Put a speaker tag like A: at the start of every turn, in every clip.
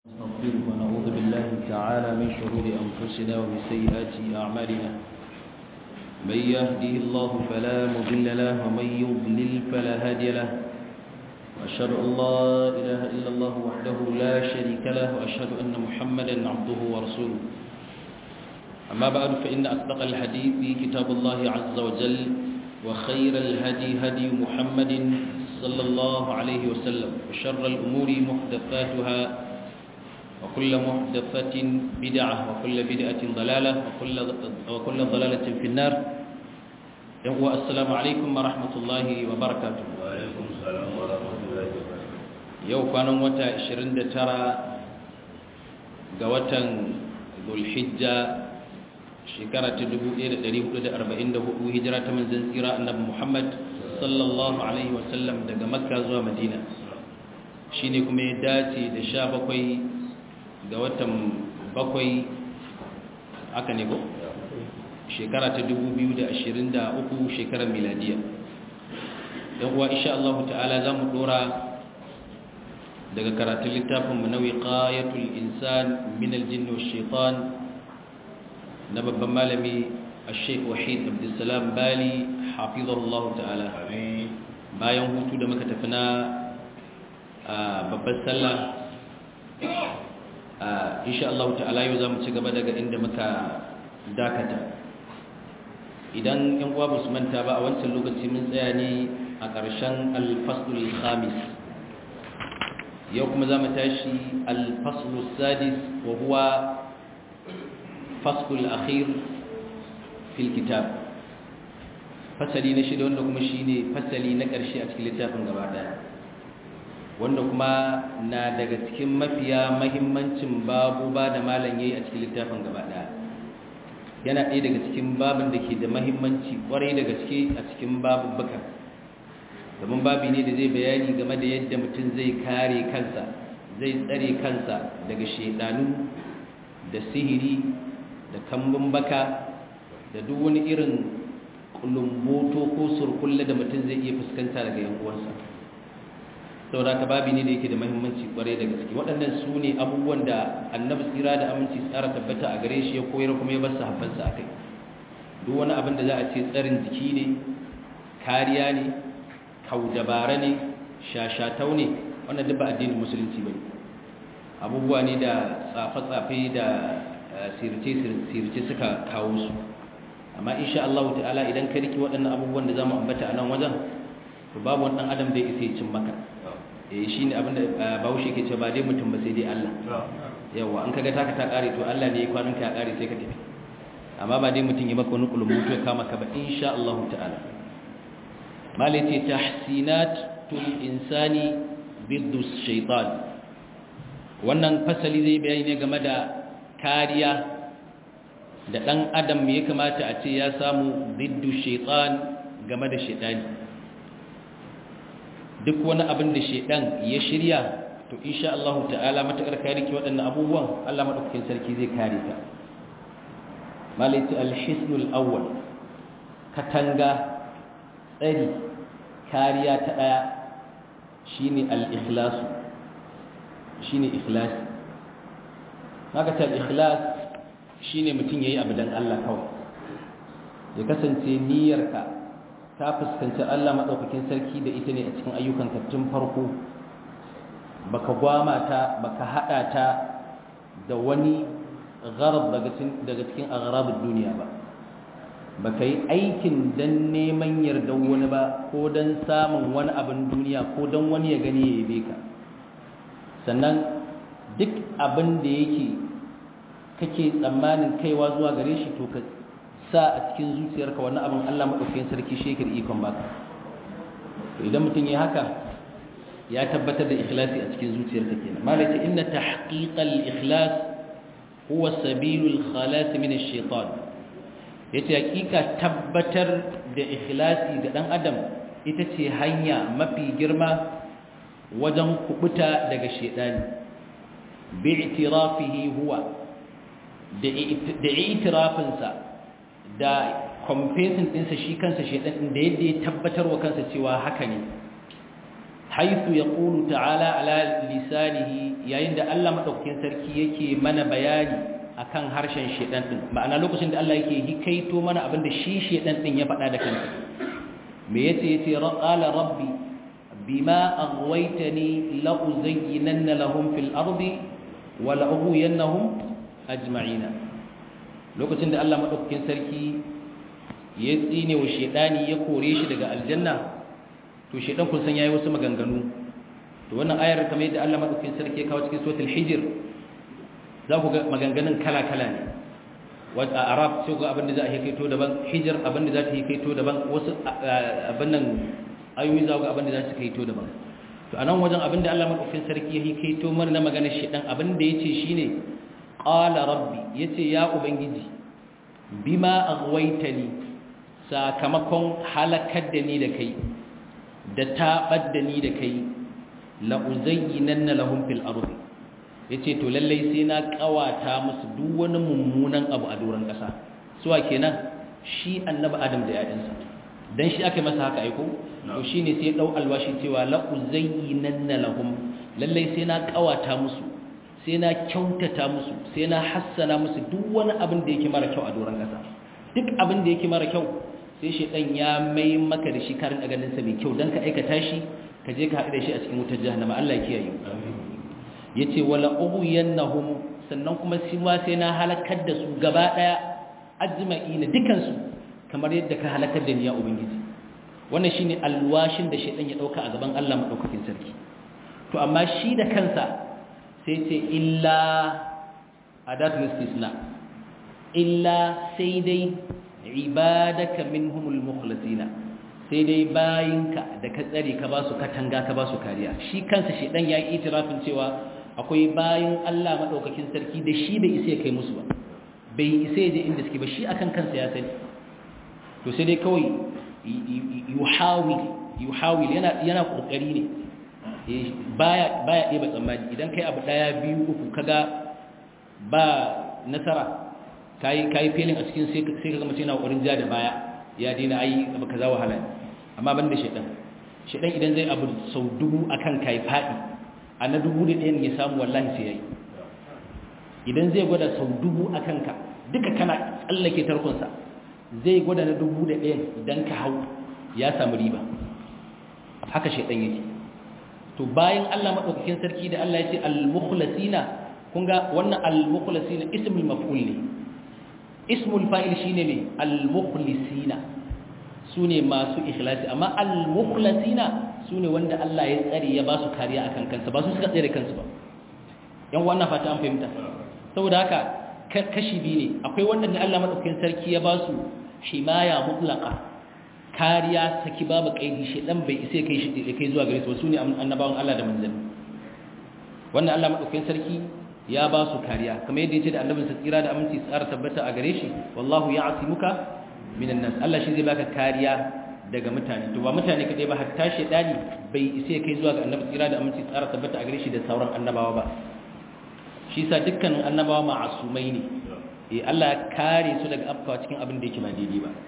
A: نستغفره ونعوذ بالله تعالى من شرور أنفسنا ومن سيئات أعمالنا من يهده الله فلا مضل له ومن يضلل فلا هادي له وأشهد أن لا إله إلا الله وحده لا شريك له وأشهد أن محمدا عبده ورسوله أما بعد فإن أصدق الحديث كتاب الله عز وجل وخير الهدي هدي محمد صلى الله عليه وسلم وشر الأمور محدثاتها وكل محدثة بدعة وكل بدعة ضلالة وكل, وكل ضلالة في النار والسلام عليكم ورحمة الله وبركاته
B: وعليكم السلام ورحمة الله وبركاته
A: yau kwanan wata 29 ga watan zulhijja shekara ta 1444 hijira ta manzan tsira annabi muhammad sallallahu alaihi wasallam daga makka zuwa madina shine kuma ya dace da sha bakwai ga watan bakwai aka ne ko shekara ta 2023 shekarar miladiya yan uwa insha Allah ta'ala za mu dora daga karatun littafin mu na wiqayatul insan min aljinn wash shaitan na babban malami Sheikh Wahid Abdulsalam Bali hafizahullah ta'ala bayan hutu da muka tafi na babbar sallah insha Allah ta'ala yau zamu ci gaba daga inda muka dakata idan yan uwa ba su manta ba a wancan lokaci mun tsaya ne a ƙarshen al-faslul khamis yau kuma zamu tashi al-faslus sadis wa huwa faslul akhir fil kitab fasali na shida wanda kuma shine fasali na ƙarshe a cikin littafin gaba daya wanda kuma na daga cikin mafiya mahimmancin babu ba da malam yayi a cikin littafin gaba daya yana ɗaya daga cikin babin da ke da mahimmanci kwarai da gaske a cikin babubbukan domin babi ne da zai bayani game da yadda mutum zai kare kansa zai tsare kansa daga shaidanu da sihiri da kambun baka da duk wani irin kulumboto ko surkulle da mutum zai iya fuskanta daga yan uwansa saboda ka babi ne da yake da mahimmanci kwarai da gaske waɗannan su ne abubuwan da annabi tsira da aminci tsara tabbata a gare shi ya koyar kuma ya bar sahabbansa a kai duk wani abin da za a ce tsarin jiki ne kariya ne kaudabara ne shashatau ne wannan duk ba addinin musulunci ba abubuwa ne da tsafe-tsafe da sirce suka kawo su amma insha Allah ta'ala idan ka riki waɗannan abubuwan da za mu ambata a nan wajen to babu wani ɗan adam da ya isa ya cin maka eh shine abin da Bahaushe ke cewa ba dai mutum ba sai dai Allah yawa an kaga taka ta kare to Allah ne ya kwanin ka ya kare sai ka tafi amma ba dai mutum ya maka wani kulumutu ya kama ka ba insha Allah ta'ala malai ce tahsinatul insani biddu shaytan wannan fasali zai bayani ne game da kariya da dan adam ya kamata a ce ya samu biddu shaytan game da shaytani duk wani abin da shedan ya shirya to insha Allah ta'ala matakar kare ki waɗannan abubuwan Allah madaukakin sarki zai kare ta malaiti al-hisnul awwal katanga tsari kariya ta daya shine al-ikhlas shine ikhlas haka ta al-ikhlas shine mutun yayi abu dan Allah kawai ya kasance niyyarka ta fuskanci Allah maɗaukakin sarki da ita ne a cikin ayyukanka tun farko baka gwama ta baka haɗa ta da wani gharab daga cikin agharabin duniya ba baka yi aikin don neman yardar wani ba ko don samun wani abin duniya ko don wani ya gani ya yabe ka sannan duk abin da yake kake tsammanin kaiwa zuwa gare shi to ka sa a cikin zuciyarka wannan abin Allah maɗaukakin sarki shekar ikon baka idan mutum ya haka ya tabbatar da ikhlasi a cikin zuciyarka kenan malaka inna tahqiqal ikhlas huwa sabilul khalas min ash-shaytan yace hakika tabbatar da ikhlasi ga dan adam ita ce hanya mafi girma wajen kubuta daga shaytani bi'tirafihi huwa da i'tirafinsa da confessing ɗinsa shi kansa shaidan da yadda ya tabbatar wa kansa cewa haka ne haythu yaqulu ta'ala ala lisanihi yayin da Allah madaukakin sarki yake mana bayani akan harshen shedan din ma'ana lokacin da Allah yake hikaito mana abin da shi shedan din ya faɗa da kansa me yace yace qala rabbi bima aghwaytani la uzayyinanna lahum fil ardi wa la ughwiyannahum ajma'ina lokacin da Allah madaukakin sarki ya tsine wa shedani ya kore shi daga aljanna to shedan kun san yayi wasu maganganu to wannan ayar kamar yadda Allah madaukakin sarki ya kawo cikin suratul hijr za ku ga maganganun kala-kala ne wata arab sai ga abinda za a hikaito daban hijr abinda za ta hikaito daban wasu abin nan ayoyi za ga abinda za su hikaito daban to anan wajen abinda Allah madaukakin sarki ya hikaito mana na maganar shedan abinda yace shine qala rabbi yace ya ubangiji bima aghwaytani sakamakon halakar da ni da kai da taɓar da ni da kai la'uzayyinanna lahum fil ardi yace to lallai sai na kawata musu duk wani mummunan abu a doron ƙasa suwa kenan shi annabi adam da yayansa dan shi aka masa haka aiko to shine sai dau alwashi cewa la'uzayyinanna lahum lallai sai na kawata musu sai na kyautata musu sai na hassana musu duk wani abin da yake mara kyau a doron ƙasa duk abin da yake mara kyau sai shaidan ya mai maka da shi karin a ganinsa mai kyau don ka aikata shi ka je ka haɗu da shi a cikin wutar jahannama Allah ya kiyaye ya ce wala ughwiyannahum sannan kuma shi ma sai na halakar da su gaba ɗaya ajma'ina dukansu kamar yadda ka halakar da ni ya ubangiji wannan shine alwashin da shaidan ya dauka a gaban Allah madaukakin sarki to amma shi da kansa sai ce illa adatul istisna illa sai dai ibadaka minhumul mukhlasina sai dai bayinka da ka tsare ka ba su katanga ka ba su kariya shi kansa shedan yayi itirafin cewa akwai bayin Allah madaukakin sarki da shi bai isa ya kai musu ba bai isa ya je inda suke ba shi akan kansa ya sani to sai dai kawai yuhawil yuhawil yana yana kokari ne baya baya ɗeba tsammani idan kai abu daya biyu uku kaga ba nasara kayi kayi filin a cikin sai kaga mutum yana kokarin ja da baya ya dina ai abu kaza wahala ne amma banda shedan shedan idan zai abu sau dubu akan kai fadi a na dubu da ɗayan ya samu wallahi sai yayi idan zai gwada sau dubu akan ka duka kana tsallake tarkonsa zai gwada na dubu da ɗayan idan ka hau ya samu riba haka shedan yake to bayan Allah madaukakin sarki da Allah ya ce al-mukhlasina kun ga wannan al-mukhlasina ismul maf'ul ne ismul fa'il shine ne al-mukhlisina sune masu ikhlasi amma al-mukhlasina sune wanda Allah ya tsare ya ba su kariya akan kansa ba su suka tsare kansu ba yan wannan fata an fahimta saboda haka kashi biyu ne akwai wanda ne Allah madaukakin sarki ya ba su himaya mutlaqa kariya saki babu kaidi shedan bai isa kai shi kai zuwa gare su sune annabawan Allah da manzanni wannan Allah madaukakin sarki ya ba su kariya kamar yadda yace da annabinsa tsira da aminci tsara tabbata a gare shi wallahu ya'simuka minan nas Allah shi zai baka kariya daga mutane to ba mutane kadai ba hatta shedani bai isa kai zuwa ga annabi tsira da aminci tsara tabbata a gare shi da sauran annabawa ba shi yasa dukkanin annabawa ma'asumai ne eh Allah ya kare su daga afkawa cikin abin da yake ba daidai ba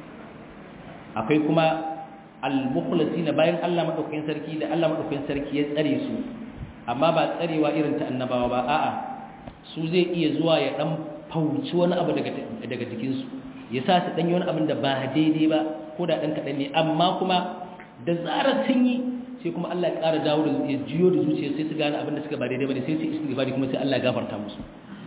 A: akwai kuma al-mukhlasina bayan Allah madaukakin sarki da Allah madaukakin sarki ya tsare su amma ba tsarewa irin ta annabawa ba a'a su zai iya zuwa ya dan fauci wani abu daga daga jikin su ya sa su dan yi wani abin da ba daidai ba ko da dan kadan ne amma kuma da zarar sun yi sai kuma Allah ya ƙara dawo da ya jiyo da zuciya sai su gane abin da suka ba daidai ba ne sai su istighfari kuma sai Allah ya gafarta musu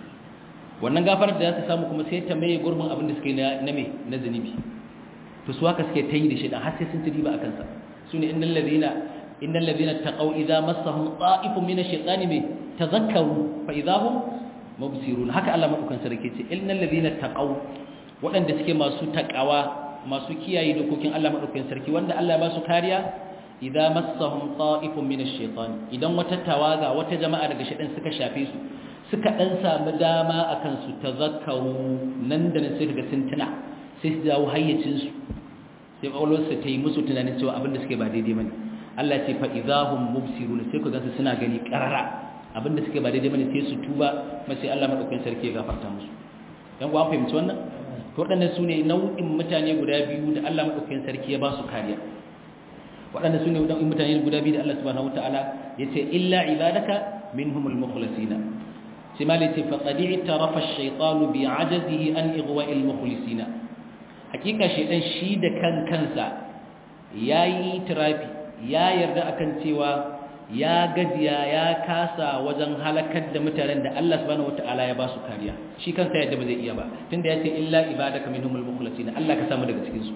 A: wannan gafarar da za su samu kuma sai ta maye gurbin abin da suka yi na me na zunubi to su haka suke ta yi da shi dan har sai sun ci riba a kansa su ne innal ladina innal ladina taqaw idza massahum ta'ifun min ash-shaytani bi tadhakkaru fa idza hum mubsirun haka Allah madaukan sarki ce innal ladina taqaw waɗanda suke masu takawa masu kiyaye dokokin Allah madaukan sarki wanda Allah ya ba su kariya idza massahum ta'ifun min ash-shaytani idan wata tawaga wata jama'a daga shaytan suka shafe su suka dan samu dama akan su tazakkaru nan da nan sai daga tuntuna sai su dawo hayyacinsu sai ƙwaƙwalwarsa ta yi musu tunanin cewa abinda suke ba daidai ba ne Allah ce fa idahum mubsirun sai ku gansu suna gani ƙarara abinda suke ba daidai ba ne sai su tuba ma sai Allah madaukakin sarki ya gafarta musu dan ku an fahimci wannan to waɗannan su ne nau'in mutane guda biyu da Allah madaukakin sarki ya ba su kariya waɗanda su ne mutane guda biyu da Allah subhanahu wataala ya ce illa ibadaka minhumul mukhlasina sai ma ce faqad i'tarafa ash-shaytanu bi 'ajazihi an ighwa'il mukhlisina hakika shaytan shi da kan kansa yayi tirafi ya yarda akan cewa ya gajiya ya kasa wajen halakar da mutanen da Allah subhanahu wataala ya ba su kariya shi kansa yadda ba zai iya ba tunda ya ce illa ibadaka minhumul mukhlasina Allah ka samu daga cikin su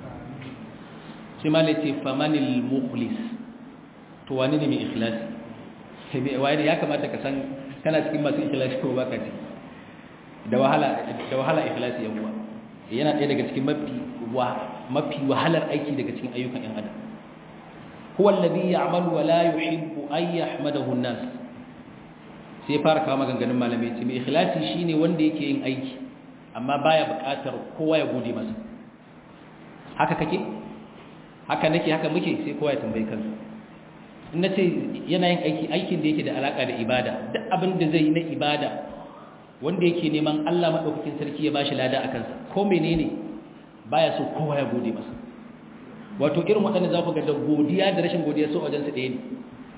A: sai ma ce famanil mukhlis to wani ne mai ikhlasi wani ya kamata ka san kana cikin masu ikhlasi ko baka ci da wahala da wahala ikhlasi yan uwa yana ɗaya daga cikin mafi mafi wahalar aiki daga cikin ayyukan yan adam huwa alladhi ya'malu wa la yuhibbu an yahmadahu an-nas sai fara kawo maganganun malamai ce mai ikhlasi shine wanda yake yin aiki amma baya buƙatar kowa ya gode masa haka kake haka nake haka muke sai kowa ya tambayi kansa in nace yana yin aiki aikin da yake da alaka da ibada duk abin da zai yi na ibada wanda yake neman Allah madaukakin sarki ya bashi lada a kansa ko menene baya so kowa ya gode masa wato irin waɗanda za ku ga da godiya da rashin godiya so wajen su ɗaya ne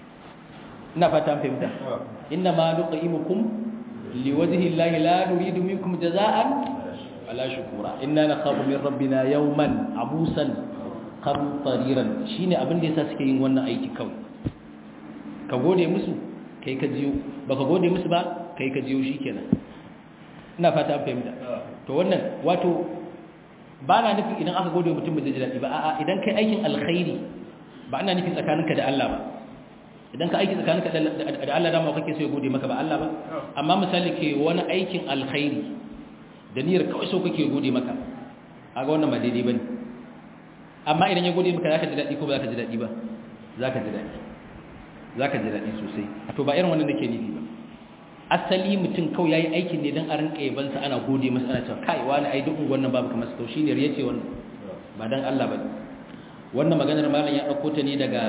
A: ina fata an fahimta inna ma nuqimukum liwajhi llahi la nuridu minkum jaza'an wala shukura inna nakhafu min rabbina yawman abusan qamtariran shine abin da yasa suke yin wannan aiki kawai ka gode musu kai ka jiyo baka gode musu ba kai ka jiyo shikenan ina fata an fahimta to wannan wato ba na nufi idan aka gode mutum ba zai ji daɗi ba a'a idan kai aikin alkhairi ba ana nufin tsakaninka da Allah ba idan ka aiki tsakaninka da Allah dama kake so ya gode maka ba Allah ba amma misali ke wani aikin alkhairi da niyyar kawai so kake gode maka aga wannan ba daidai bane amma idan ya gode maka zaka ji daɗi ko ba zaka ji daɗi ba zaka ji daɗi zaka ji daɗi sosai to ba irin wannan nake nufi ba asali mutum kawai yayi aikin ne dan a rinka yabansa ana gode masa ana cewa kai wani ai duk wannan babu kamar to shine riya ce wannan ba dan Allah ba wannan maganar malam ya dauko ta ne daga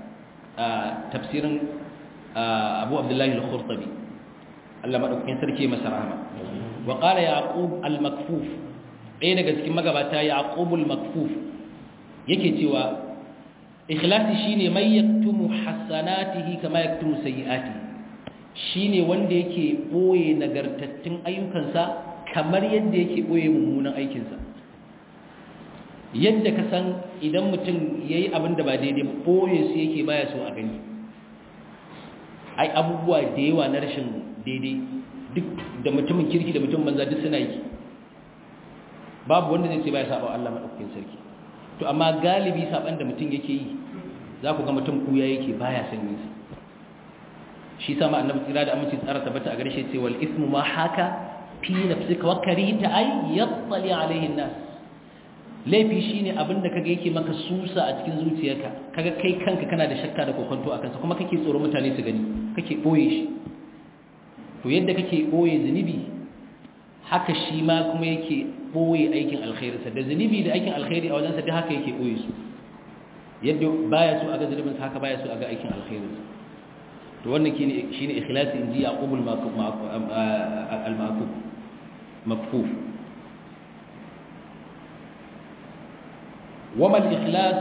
A: tafsirin Abu Abdullah al-Khurtabi Allah madaukakin sarki masa rahama wa qala yaqub al-makfuf ɗaya daga cikin magabata yaqub al-makfuf yake cewa ikhlasi shine mai yaktumu hasanatihi kama yaktumu sayyi'atihi shine wanda yake boye nagartattun ayyukansa kamar yadda yake boye mummunan aikinsa yadda ka san idan mutum yayi abin da ba daidai ba boye su yake baya so a gani ai abubuwa da yawa na rashin daidai duk da mutumin kirki da mutum banza duk suna yi babu wanda zai ce baya saba Allah madaukakin sarki to amma galibi saban da mutum yake yi za ku ga mutum kuya yake baya san yin sa shi sama annabi tsira da aminci tsara tabbata a gare shi ce wal ismu ma haka fi nafsika wa karita ay yattali alaihi nas laifi shine abinda kaga yake maka susa a cikin zuciyarka kaga kai kanka kana da shakka da kokonto akan sa kuma kake tsoro mutane su gani kake boye shi to yadda kake boye zunubi haka shi ma kuma yake boye aikin alkhairinsa da zunubi da aikin alkhairi a wajensa duk haka yake boye su yadda baya so a ga zunubinsa haka baya so a ga aikin alkhairinsa to wannan shine shine ikhlasi inji yaqub al-ma'qub mafkuf wama al-ikhlas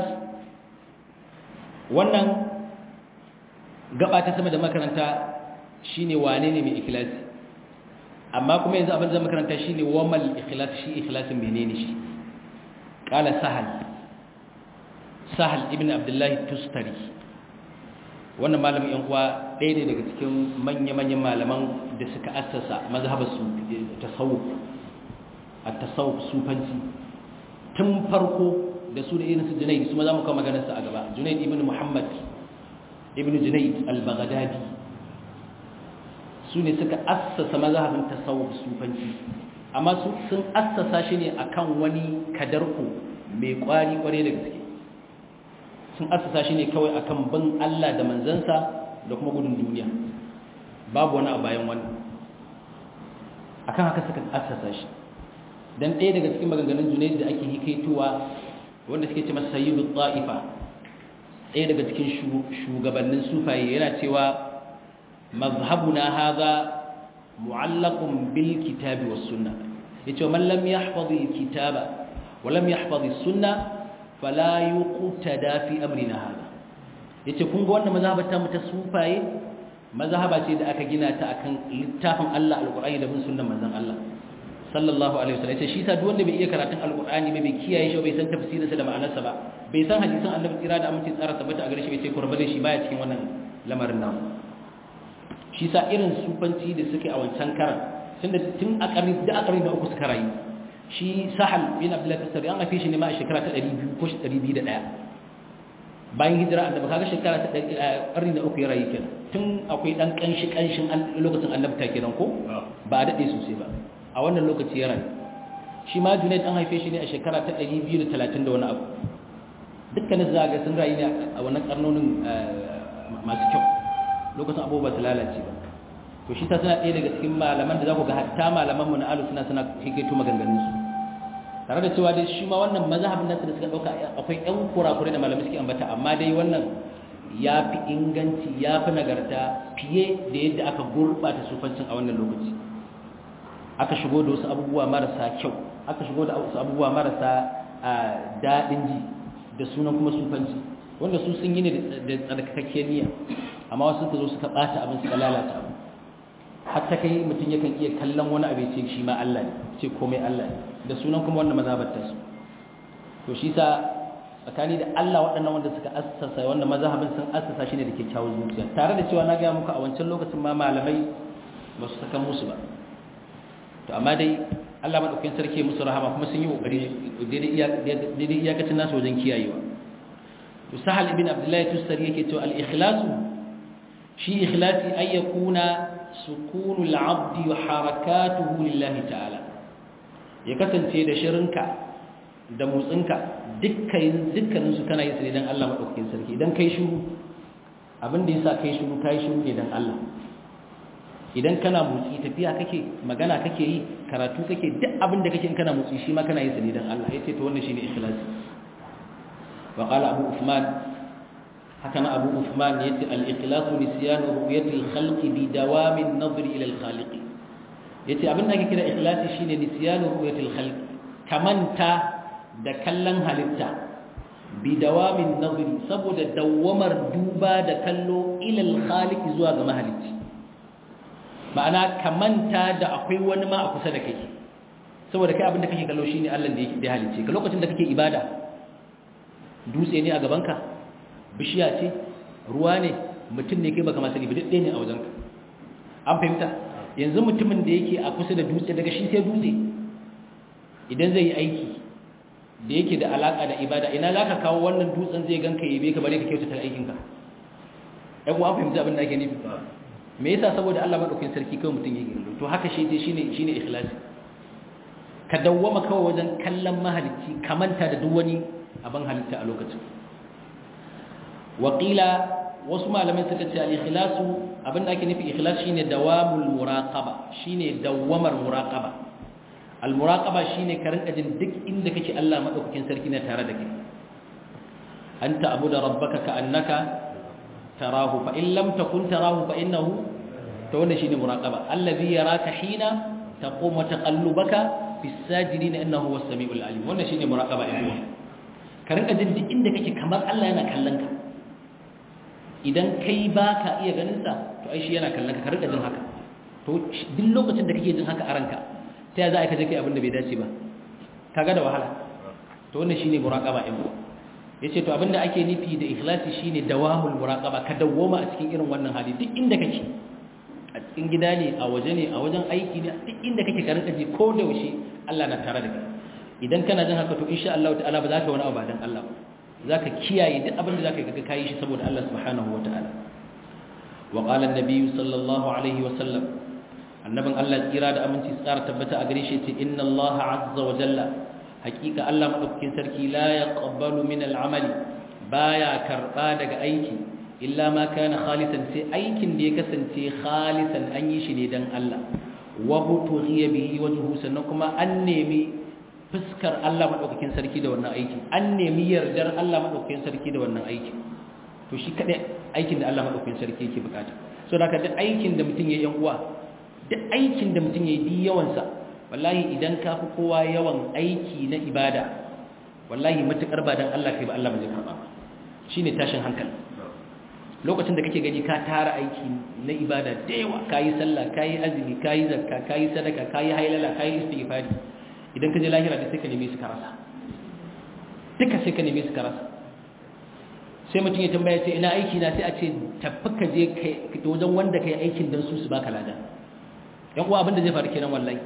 A: wannan gaba ta sama da makaranta shine wane ne mai ikhlasi amma kuma yanzu abin da makaranta shine wama al-ikhlas shi ikhlasin menene shi qala sahal sahal ibn abdullah tustari wannan malamin yan uwa ɗaya ne daga cikin manya-manyan malaman da suka assasa mazhabar su tasawuf a tasawuf sufanci tun farko da su da irin su junaid su ma za mu kawo maganarsa a gaba junaid ibn muhammad ibn junaid al-baghdadi su ne suka assasa mazhabin tasawuf sufanci amma su sun assasa shi ne akan wani kadarku mai kwari kware da gaske sun assasa shi ne kawai akan bin Allah da manzansa da kuma gudun duniya babu wani a bayan wani akan haka suka assasa shi dan ɗaya daga cikin maganganun junaid da ake hikaituwa wanda suke ce masa sayyidu ta'ifa ɗaya daga cikin shugabannin sufaye yana cewa mazhabuna hadha mu'allaqun bil kitabi was sunnah yace man lam yahfaz al kitaba wa lam yahfaz as sunnah fala yuqtada fi amrina hada yace kun ga wannan mazhabar ta mu ta sufaye mazhaba ce da aka gina ta akan littafin Allah alqur'ani da bin sunnan manzon Allah sallallahu alaihi wasallam yace shi sa duk wanda bai iya karatun alqur'ani ba bai kiyaye shi bai san tafsirinsa da ma'anarsa ba bai san hadisan annabi tsira da amince tsara tabbata a gare shi bai ce kurba da shi baya cikin wannan lamarin namu shi sa irin sufanci da suke a wancan karan tun da tun a karni da a karni da uku suka rayu shi sahal bin abdullahi tasari an haife shi ne ma a shekara ta 200 ko 201 bayan hijira annabi kaga shekara ta karni da uku ya rayu kenan tun akwai dan kanshi kanshin lokacin annabta kenan ko ba a dade sosai ba a wannan lokaci ya rayu shi ma junaid an haife shi ne a shekara ta 230 da wani abu dukkanin zaga sun rayu ne a wannan karnonin masu kyau lokacin abubuwa su lalace ba to shi ta suna ɗaya daga cikin malaman da za ku ga hatta malamanmu na alu suna suna hikaito maganganunsu tare da cewa dai shi ma wannan mazhabin nasu da suka ɗauka akwai ƴan kurakurai da malamai suke ambata amma dai wannan ya fi inganci ya fi nagarta fiye da yadda aka gurɓata sufancin a wannan lokaci aka shigo da wasu abubuwa marasa kyau aka shigo da wasu abubuwa marasa daɗin ji da sunan kuma sufanci wanda su sun yi ne da tsarkakakkiyar niyya amma wasu suka zo suka ɓata abin suka lalata abu hatta kai mutum yakan iya kallon wani abu ce shi ma Allah ne ce komai Allah ne da sunan kuma wannan mazhabar su to shi sa tsakani da Allah waɗannan wanda suka assasa wannan mazhabin sun assasa shi ne da kyakkyawar zuciya tare da cewa na ga muku a wancan lokacin ma malamai ba su saka musu ba to amma dai Allah madaukakin sarki musu rahama kuma sun yi kokari daidai iyakacin nasu wajen kiyayewa to sahal ibn abdullahi tusari yake cewa al-ikhlasu shi ikhlasi ay yakuna sukunul abdi wa harakatuhu lillahi ta'ala ya kasance da shirinka da motsinka dukkan dukkanin su kana yin su ne dan Allah madaukakin sarki idan kai shiru abin da yasa kai shiru kai shiru ne dan Allah idan kana motsi tafiya kake magana kake yi karatu kake duk abin da kake in kana motsi shi ma kana yin sa ne dan Allah yace to wannan shine ikhlasi wa qala abu usman haka na abu usman yace al-ikhlasu nisyan ru'yati al-khalqi bi dawam an-nazr ila al-khaliq yace abin da ake kira ikhlasi shine nisyan ru'yati al-khalq kamanta da kallon halitta bi dawam an-nazr saboda dawamar duba da kallo ila al-khaliq zuwa ga mahalicci ma'ana kamanta da akwai wani ma a kusa da kai saboda kai abin da kake kallo shine Allah da ya halicce ka lokacin da kake ibada dutse ne a gabanka bishiya ce ruwa ne mutum ne kai baka masani ba duk ne a wajenka an fahimta yanzu mutumin da yake a kusa da dutse daga shi sai dutse idan zai yi aiki da yake da alaka da ibada ina za ka kawo wannan dutsen zai ganka yabe ka bare ka kyautata aikinka ɗan uwa fahimta abin da ake nufi me yasa saboda Allah madaukakin sarki kawai mutum yake kallo to haka shi dai shine shine ikhlasi ka dawwama kawai wajen kallon mahalicci kamanta da duk wani abin halitta a lokacin waƙila wasu malamai suka ce al-ikhlasu abin da ake nufi ikhlas shine dawamul muraqaba shine dawamar muraqaba al-muraqaba shine ka rinka jin duk inda kake Allah madaukakin sarki na tare da kai anta abuda rabbaka ka annaka tarahu fa in lam takun tarahu fa innahu to wannan shine muraqaba allazi yaraka hina taqum wa taqallubaka bis sajidin innahu was samiul alim wannan shine muraqaba ai ka rinka jin duk inda kake kamar Allah yana kallon ka idan kai baka iya ganin sa to ai shi yana kallon ka ka rinka jin haka to duk lokacin da kake jin haka a ranka ta ya za a ka je kai abin da bai dace ba kaga da wahala to wannan shine muraqaba ai yace to abinda ake nufi da ikhlasi shine dawamul muraqaba ka dawoma a cikin irin wannan hali duk inda kake a cikin gida ne a waje ne a wajen aiki ne duk inda kake ka rinka ji ko da yaushe Allah na tare da kai idan kana jin haka to insha Allah ta'ala ba za ka wani abu ba dan Allah ba za ka kiyaye duk abin da za ka ga kayi shi saboda Allah subhanahu wa ta'ala wa qala an-nabi sallallahu alaihi wa sallam annabin Allah tsira da aminci tsara tabbata a gare shi ce inna Allah azza wa jalla hakika Allah madaukakin sarki la yaqbalu min al-amali baya karba daga aiki illa ma kana khalisan sai aikin da ya kasance khalisan an yi shi ne dan Allah wa butughiya bihi wajhu sannan kuma an nemi fuskar Allah madaukakin sarki da wannan aiki an nemi yardar Allah madaukakin sarki da wannan aiki to shi kadai aikin da Allah madaukakin sarki yake bukata so da duk aikin da mutum yayi yan uwa duk aikin da mutum yayi di yawan sa wallahi idan ka fi kowa yawan aiki na ibada wallahi matukar ba dan Allah kai ba Allah ba zai karba ba shine tashin hankali lokacin da kake gani ka tara aiki na ibada da yawa kayi sallah kayi azumi kayi zakka kayi sadaka kayi hailala kayi istighfari idan ka je lahira da sai ka neme su ka rasa duka sai ka neme su ka rasa sai mutum ya tambaya ce ina aiki na sai a ce tafi ka je kai wajen wanda kai aikin dan su su baka lada yan uwa abin da zai faru kenan wallahi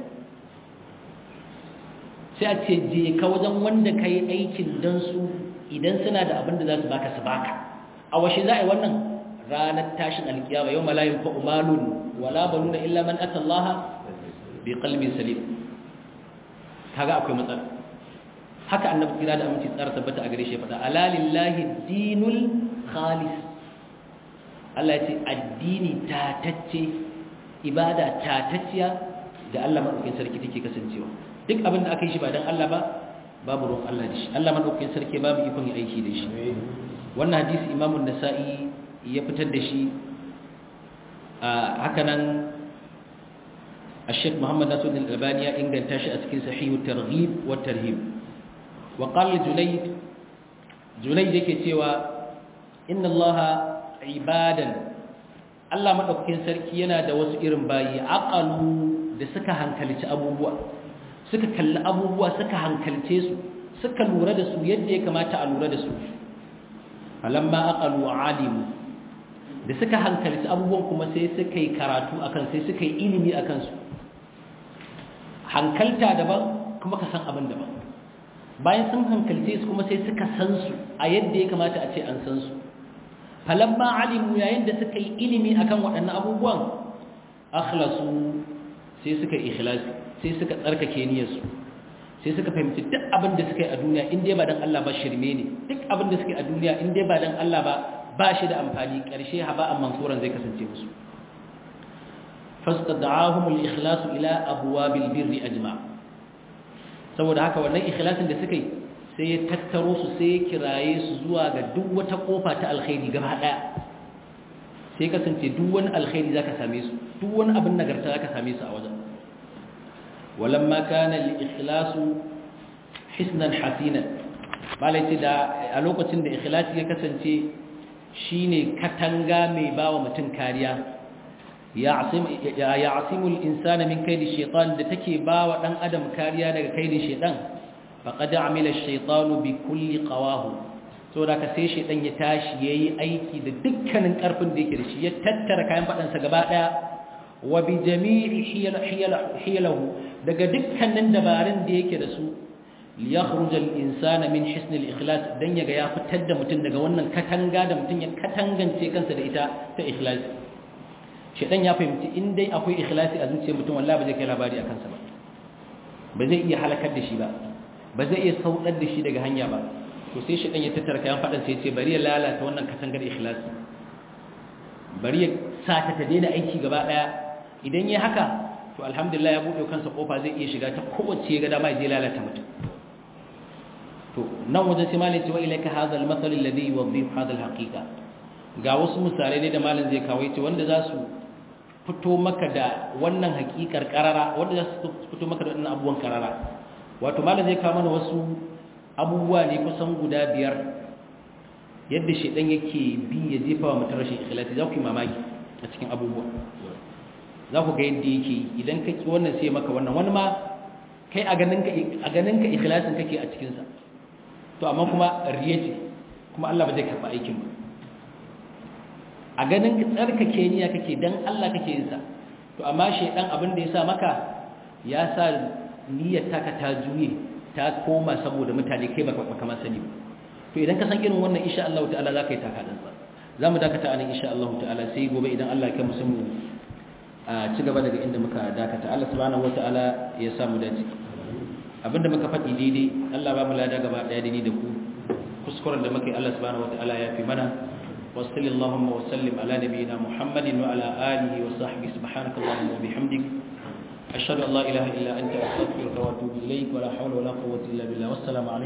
A: sai a ce je ka wajen wanda kai aikin dan su idan suna da abin da za su baka su baka a washe za a yi wannan ranar tashin alkiyama yau malayin fa umalun wala banuna illa man ata Allah bi qalbin salim kaga akwai matsala haka annabi kira da aminci tsara tabbata a gare shi fada ala lillahi dinul khalis Allah ya ce addini tatacce ibada tatacciya da Allah madaukakin sarki take kasancewa duk abin da aka yi shi ba dan Allah ba babu ruwan Allah da shi Allah madaukakin sarki babu ikon yi aiki da shi wannan hadisi imamun nasa'i ya fitar da shi a hakanan الشيخ محمد ناصر الألباني إنجل تاشي أسكين صحيح الترغيب والترهيب وقال جنيد جنيد يكتوى إن الله عبادا Allah maɗaukakin sarki yana da wasu irin bayi aƙalu da suka hankalci abubuwa suka kalli abubuwa suka hankalce su suka lura da su yadda ya kamata a lura da su falamma aqalu alimu da suka hankalci abubuwan kuma sai suka yi karatu akan sai suka yi ilimi akan su hankalta daban kuma ka san abin daban bayan sun hankalce su kuma sai suka san su a yadda ya kamata a ce an san su falamma alimu yayin da suka yi ilimi akan waɗannan abubuwan akhlasu sai suka ikhlasi sai suka tsarkake niyyarsu sai suka fahimci duk abin da suka yi a duniya in dai ba dan Allah ba shirme ne duk abin da suka yi a duniya in dai ba dan Allah ba ba shi da amfani ƙarshe haba'an mansuran zai kasance musu fastad'ahum al-ikhlas ila abwabil birri ajma saboda haka wannan ikhlasin da suka yi sai ya tattaro su sai ya kiraye su zuwa ga duk wata kofa ta alkhairi gaba daya sai kasance duk wani alkhairi zaka same su duk wani abin nagarta zaka same su a wajen walamma kana al-ikhlasu hisnan hasinan malai da a lokacin da ikhlasi ya kasance shine katanga mai bawa mutum kariya ya asimul insana min kaidi shaitan da take bawa dan adam kariya daga kaidin shaitan faqad amila ash-shaytanu bi kulli qawahu to da ka sai shaitan ya tashi yayi aiki da dukkanin karfin da yake da shi ya tattara kayan fadan sa gaba daya wa bi jami'i hiyalahu daga dukkanin dabarun da yake da su liyakhruj al-insana min hisn al-ikhlas dan yaga ya fitar da mutum daga wannan katanga da mutum ya katangance kansa da ita ta ikhlas shedan ya fahimci in dai akwai ikhlasi a zuciyar mutum wallahi ba zai kai labari akan sa ba ba zai iya halakar da shi ba ba zai iya saudar da shi daga hanya ba to sai shedan ya tattara kayan fadan sai ya ce bari ya lalata wannan katangar ikhlasi bari ya sa ta ta daina aiki gaba daya idan ya haka to alhamdulillah ya bude kansa kofa zai iya shiga ta kowace ya ga dama ya je lalata mutum to nan wajen sai malai cewa ilaika hadha al-mathal alladhi yuwadhih hadha al-haqiqa ga wasu misalai ne da malin zai kawo yace wanda za su fito maka da wannan haƙiƙar karara wanda za su fito maka da wannan abubuwan karara wato malin zai kawo mana wasu abubuwa ne kusan guda biyar yadda shedan yake bi ya jefa wa mutum rashin ikhlasi za ku yi mamaki a cikin abubuwa za ku ga yadda yake idan ka ki wannan sai maka wannan wani ma kai a ganin ka a ganin ka ikhlasin kake a cikin sa to amma kuma riya ce kuma Allah ba zai karba aikin ba a ganin ka tsarkake niyya kake dan Allah kake yin sa to amma shedan abin da ya sa maka ya sa niyyar taka ta juye ta koma saboda mutane kai baka baka ma sani to idan ka san irin wannan insha Allah ta'ala zaka yi taka dan sa zamu dakata anan insha Allah ta'ala sai gobe idan Allah ya kai mu sun a ci gaba daga inda muka dakata Allah subhanahu wataala ya sa mu dace abinda muka faɗi daidai Allah ba mu lada gaba daya da ni da ku kuskuren da muka yi Allah subhanahu wataala ya fi mana وصل اللهم وسلم على نبينا محمد وعلى آله وصحبه سبحانك اللهم وبحمدك أشهد أن لا إله إلا أنت أستغفرك وأتوب إليك ولا حول ولا قوة إلا بالله والسلام عليكم